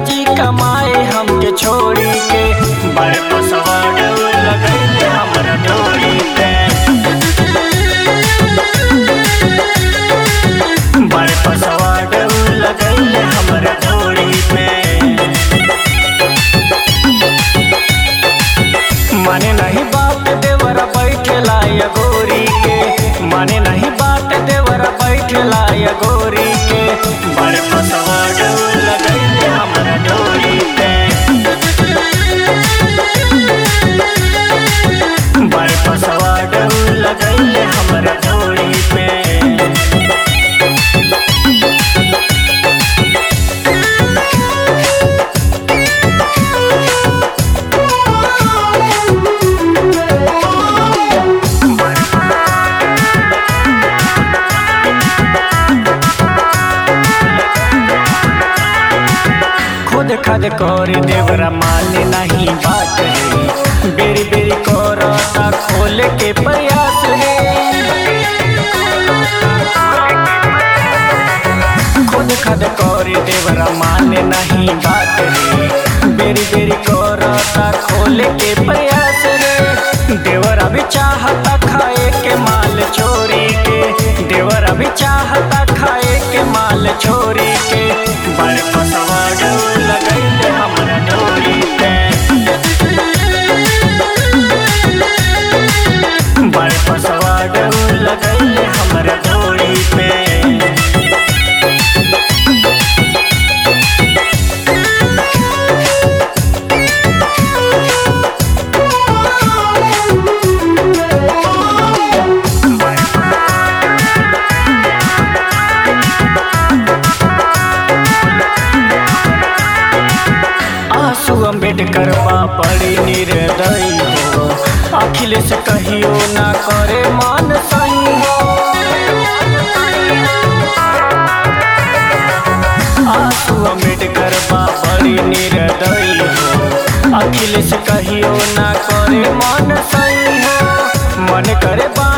जी कमाए हमके छोड़ी के बड़े पसवाड़ लगैले हमरा डोरी पे बड़े पसवाड़ लगैले हमरा डोरी पे माने नहीं बात देवरा बैठला या गोरी के माने नहीं बात देवरा बैठला या गोरी के बड़े पसवाड़ लगैले हमरा डोरी पे बड़े पसवाड़ लगैले हमरा डोरी पे खुद खद कर देवरा माने नहीं बात रे बेरी बेरी करता खोल के प्रयास रे खुद खद कर देवरा माने नहीं बात रे बेरी बेरी करता खोल के प्रयास रे देवरा भी चाहता खाए के माल चोरी के देवरा भी चाहता खाए के माल चोरी के बड़े पसवाड़ लगैले हमरा डोरी पे बड़े पसवाड़ लगैले हमरा डोरी पे आंसू अम्बेडकर बा बड़ी निर्दयी हो अखिलेश कहियो ना करे मान सही हो आंसू अम्बेडकर बा बड़ी निर्दयी हो अखिलेश कहियो ना करे मान सही हो मन करे बा